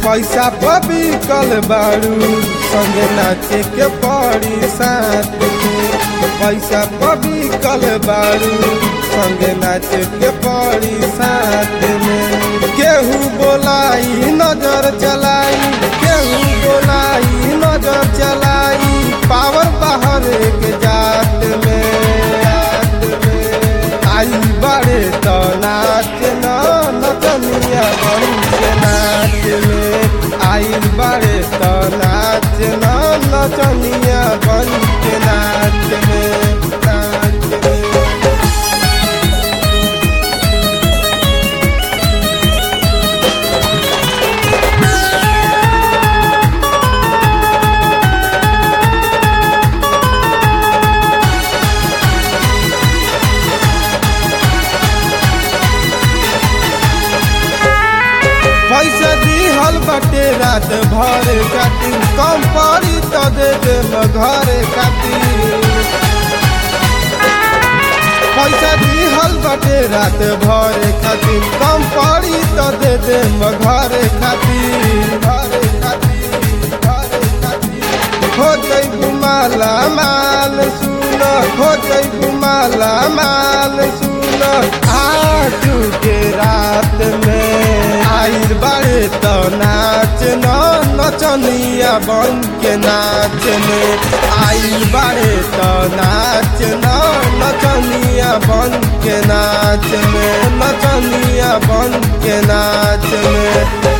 पैसा पबी कल बारू संगे नाचे के पड़ी साथ में पैसा पबी कल बारू संगे नाचे के पड़ी साथ में केहू बोलाई नजर चलाई केहू बोलाई नजर चलाई पावर बाहर के जात में जात में आई बड़े तो नाच न नचनिया बन के नाच में आई बड़े तो नाच न नचनिया बन के नाच में नाच में पैसा दिहल बटे रात भर खातिर कम पड़ी तो दे दे घर खातिर पैसा दिहल बटे रात भर खातिर कम पड़ी तो दे दे घर खातिर घर खातिर घर खातिर हो जइबू माला माल सुन हो जइबू माला माल सुन आज के रात में आइल बारे तो नाच न नचनिया बन के नाच में आइल बारे तो नाच न नचनिया बन के नाच में नचनिया बन के नाच में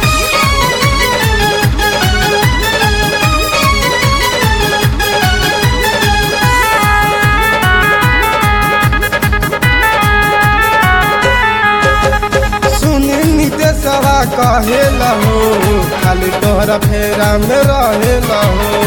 सुनी नितेशवा कहेला हो खाली तोहरा फेरा में रहेला हो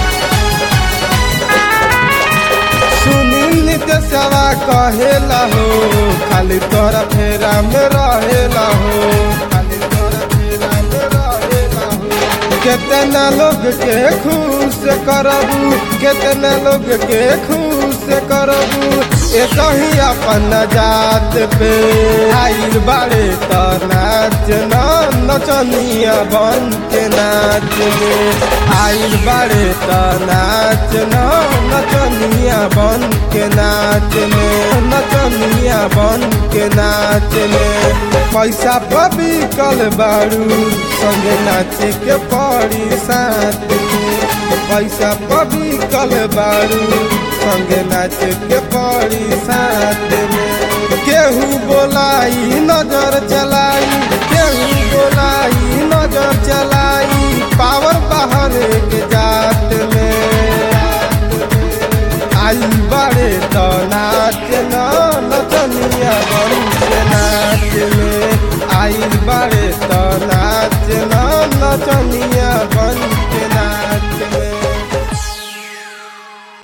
सुनी नितेशवा कहेला हो खाली तोहरा फेरा में रहेला हो खाली तोहरा फेरा में रहेला हो कितना लोग के खुश करबू कितना लोग के खुश करबू एक ही अपन जात पे आइल बाड़े तो नाच न नचनिया बन के नाच में आइल बाड़े तो नाच न नचनिया बन के नाच में नचनिया बन के नाच में पैसा पबी कल बारू संगे नाचे के पड़ी साथ में पैसा पबी कल बारू संगे नाचे के पड़ी साथ में केहू बोलाई नजर चलाई केहू बोलाई नजर चलाई